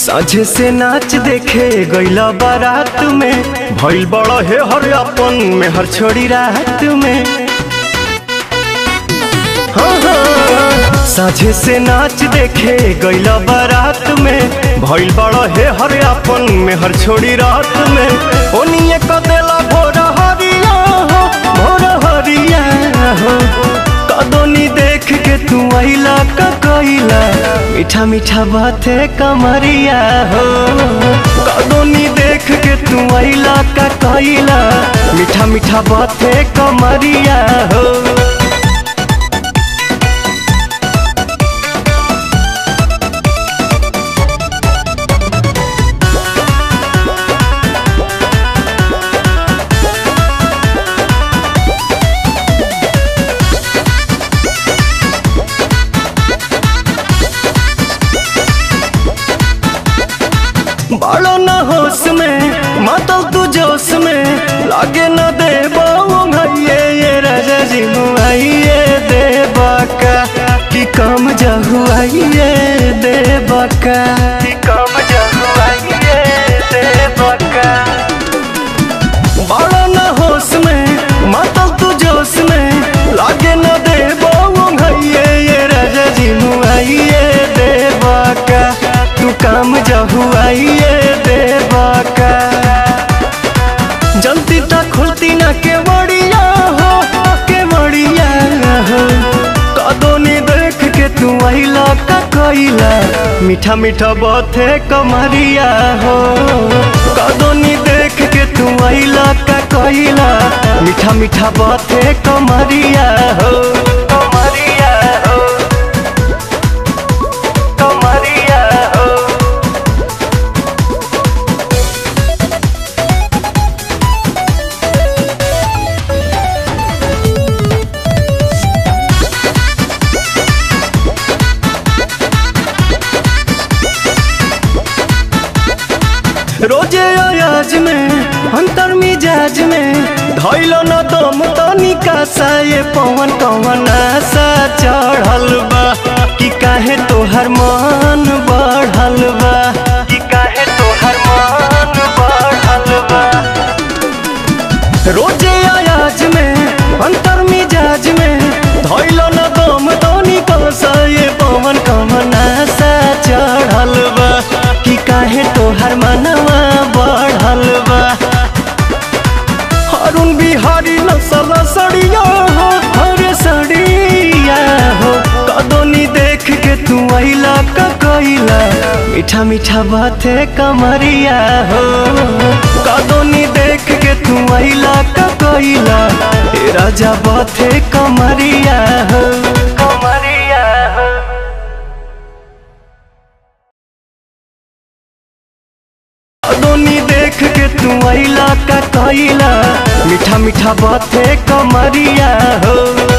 साझे से नाच देखे गईला बारात में भइल बड़ा हे हर अपन में हर छोड़ी रात में हाँ, हाँ, साझे से नाच देखे गईला बारात में भइल बड़ा हे हर अपन में हर छोड़ी रात में ओनिए क देला भोर हरिया हो भोर हरिया हो कदोनी देख के तू आइला का कइला मीठा मीठा बाते कमरिया हो कदोनी देख के तू आइला का कइला मीठा मीठा बाते कमरिया हो बालो न होश में मातल तू जोश में लागे न दे भैये ये राजा जी मुआइए दे बाका कि कम जहुआइए दे बाका कि कम जहुआइए दे बाका बालो न होश में मातल तू जोश में लागे न दे भैये ये राजा जी मुआइए दे बाका तू काम जहुआइए दे बाका जल्दी तक खुलती ना के बड़िया हो के बड़िया हो कदोनी देख के तू आइला का कइला मीठा मीठा बाते कमरिया हो कदोनी देख के तू आइला का कइला मीठा मीठा बाते कमरिया हो कमरिया हो कमरिया हो रोजे अयाज में अंतर मिजाज में धैलो न दम तनिका सा ये पवन कवन आशा चढ़ल बा कि काहे तोहर मन बढ़ल बा कि काहे तोहर मन बढ़ल बा रोजे अयाज में अंतर मिजाज में धैलो न दम तनिका सा ये पवन कवन आशा चढ़ल बा कि काहे तोहर मनवा बढ़ल बा अरुण बिहारी नसल सड़िया हो हरे सड़िया हो कदोनी देख के तू आइला का कइला मीठा मीठा बाते कमरिया हो कदोनी देख के तू आइला का कइला ए राजा बाते कमरिया हो कमरिया हो दोनी देख के तू आइला का कइला मीठा मीठा बाते कमरिया हो